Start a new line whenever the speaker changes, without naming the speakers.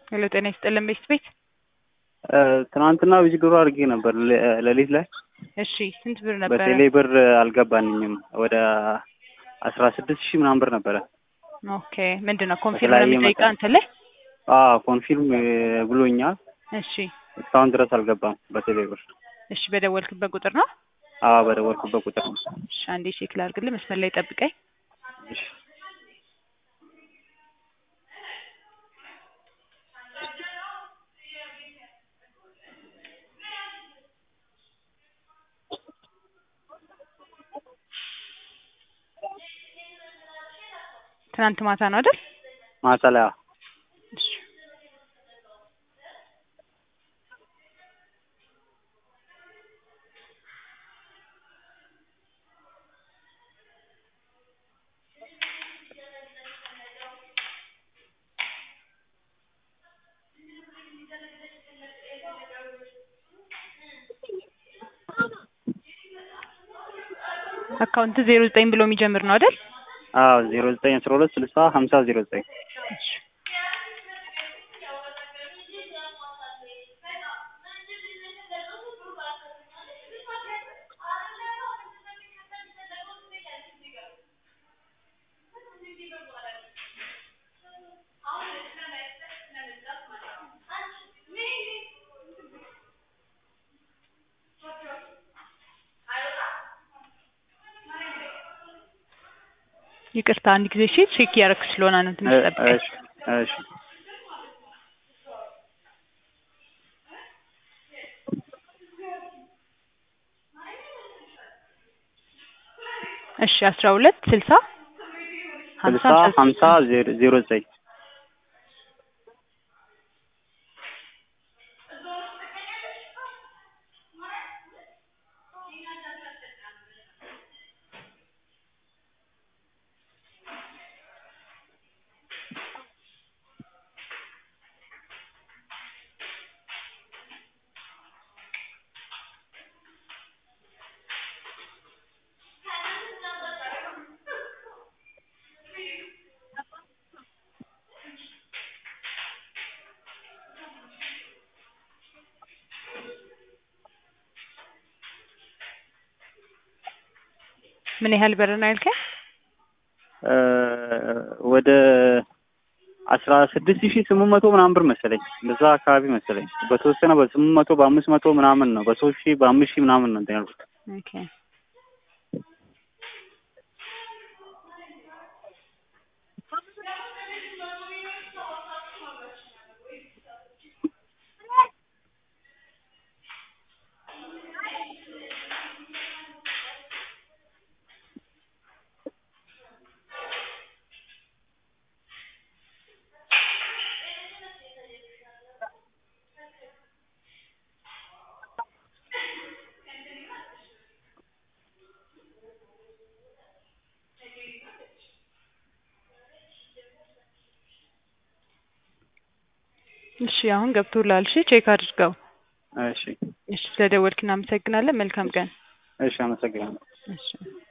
ሄሎ ጤና ይስጥልን ቤት ቤት
ትናንትና ዊዝድሮ አድርጌ ነበር ሌ- ሌሊት ላይ
እሺ ስንት ብር ነበረ?
በቴሌ ብር አልገባንኝም ወደ አስራ ስድስት ሺህ ምናምን ብር ነበረ።
ኦኬ ምንድን ነው ኮንፊርም ነው
በተለያየ
የሚጠይቀው
መጠን።
አንተ ላይ?
አዎ ኮንፊርም ብሎኛል።
እሺ
እስካሁን ድረስ አልገባም በቴሌ ብር።
እሺ በደወልክበት ቁጥር ነው?
አዎ በደወልኩበት ቁጥር ነው።
እሺ አንዴ ቼክ ላድርግልህ መስመር ላይ ጠብቀኝ።
እሺ
ትናንት ማታ ነው አይደል?
ማታ ላይ አዎ።
እሺ አካውንት ዜሮ ዘጠኝ ብሎ የሚጀምር ነው አይደል?
አዎ ዜሮ ዘጠኝ አስራ ሁለት ስልሳ ሀምሳ ዜሮ ዘጠኝ
እሺ ይቅርታ አንድ ጊዜ እሺ ቼክ እያደረክ ስለሆነ ነው ትንሽ ጠብቀኝ።
እሺ እሺ
እሺ አስራ ሁለት ስልሳ ሀምሳ
ስልሳ
ሀምሳ
ሀምሳ ዜሮ ዜሮ ዘጠኝ
ምን ያህል ብር ነው ያልከኝ?
እ ወደ አስራ ስድስት ሺህ ስምንት መቶ ምናምን ብር መሰለኝ በዛ አካባቢ መሰለኝ በተወሰነ በስምንት መቶ በአምስት መቶ ምናምን ነው በሶስት ሺህ በአምስት ሺህ ምናምን ነው እንትን ያልኩት።
ኦኬ እሺ አሁን ገብቶልሃል። እሺ ቼክ አድርገው።
እሺ
እሺ ስለደወልክ እናመሰግናለን። መልካም ቀን።
እሺ አመሰግናለሁ።
እሺ